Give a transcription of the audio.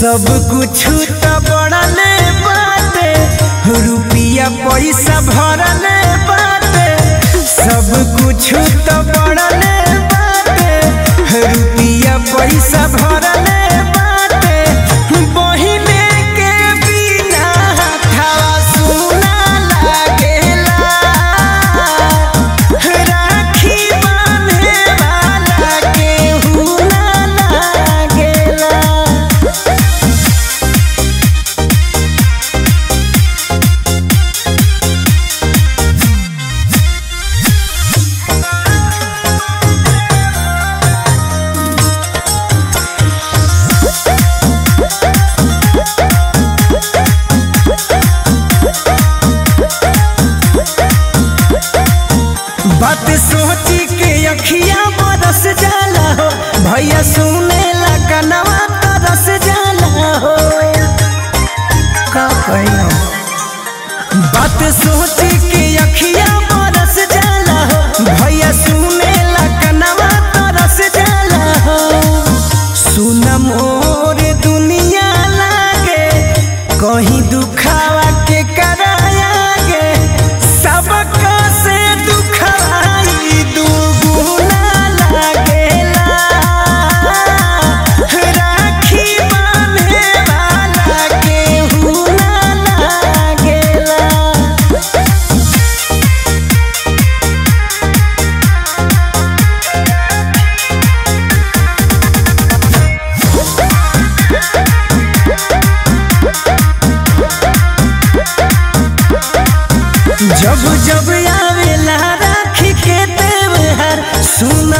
सब कुछ त बढ़ले बाटे रुपिया पैसा भरले बाटे सब कुछ त बढ़ले बाटे रुपिया पैसा भरले बाटे बहिने के बिना हथवा सुना लागेला राखी बांधे वाला केहू ना लागेला बात सोची के अखिया बरस जाला हो भैया सुने ला कनवा तरस जाला हो का कहियो बात सोची के अखिया बरस जाला हो भैया सुने ला कनवा तरस जाला हो सुन मोर दुनिया लागे कहीं दुखावा के करायागे सबका से दुखाई दुगुना लागेला राखी बांधे वाला केहू ना लागेला जब जब आवेला राखी के त्योहार सुन